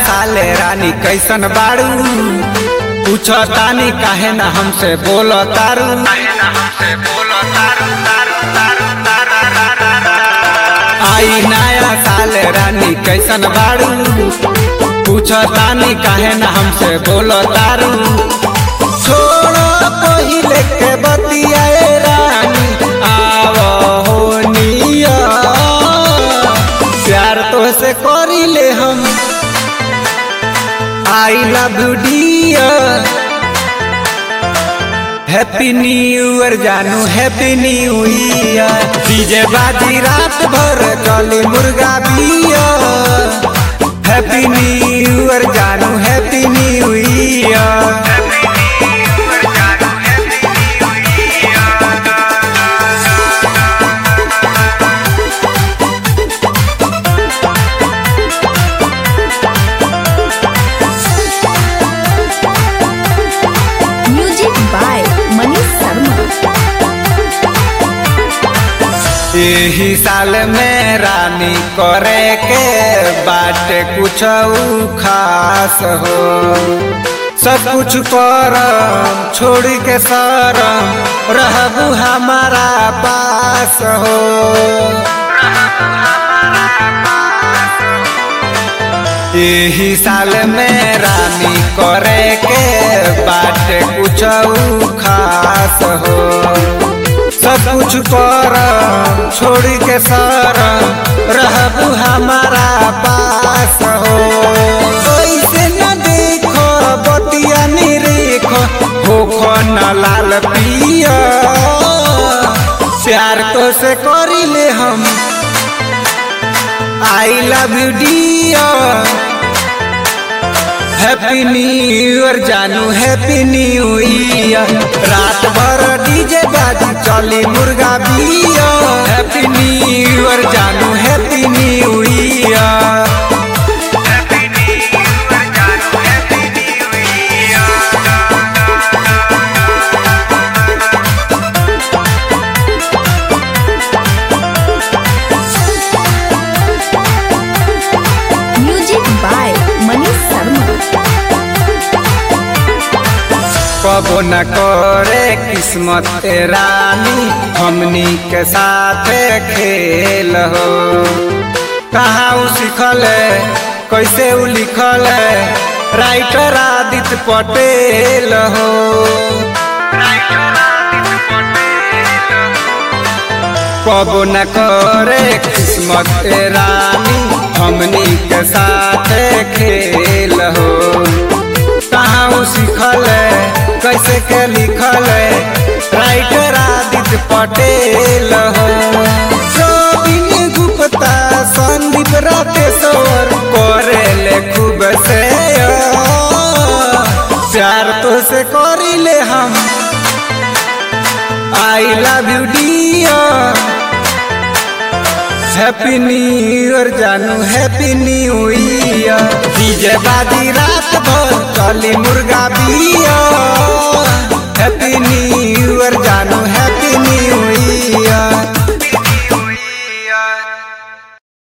साले रानी कैसन बाड़ू पूछो तानी काहे ना हमसे बोलो तारू आई नया साल रानी कैसन बाड़ू पूछो तानी काहे ना हमसे बोलो तारू छोड़ो पहिले के बतियाए रानी आवो हो निया प्यार तो से करिले हम I love you dear happy new year जानू हैप्पी न्यू ईयर डीजे बाजी रात भर चली मुर्गा बियर हैप्पी न्यू ईयर जानू happy new year music by Manish Sharma यही साल में रानी करे के बाटे कुछ खास हो सब कुछ करम छोड़ के सरम रहबू हमारा पास हो यही साल में रानी करे के बाटे कुछ खास हो सब कुछ कर छोड़ के सर रहबू हमारा पास हो ऐसे न देखो बतिया निरेखो होखो न लाल पिया प्यार तो से करिले हम I love you dear happy new year जानू हैप्पी न्यू ईयर रात भर डीजे बाजी चली मुर्गा बियर हैप्पी न्यू ईयर जानू happy new year music by Manish Sharma कबो न करे किस्मत रानी हमनी के साथ खेल हो कहाँ उ सिखल है कैसे उ लिखल है राइटर आदित्य पटेल हो कबो न करे किस्मत रानी हमनी के साथ खेल हो कहाँ उ सिखल है कैसे के लिखल है राइटर आदित्य पटेल हो रविन गुप्ता संदीप राकेश्वर करे ले खूब से प्यार तो से करिले हम I love you dear happy new year जानू हैप्पी न्यू ईयर डीजे बाजी रात भर चली मुर्गा बियर हैप्पी न्यू ईयर जानू हैप्पी न्यू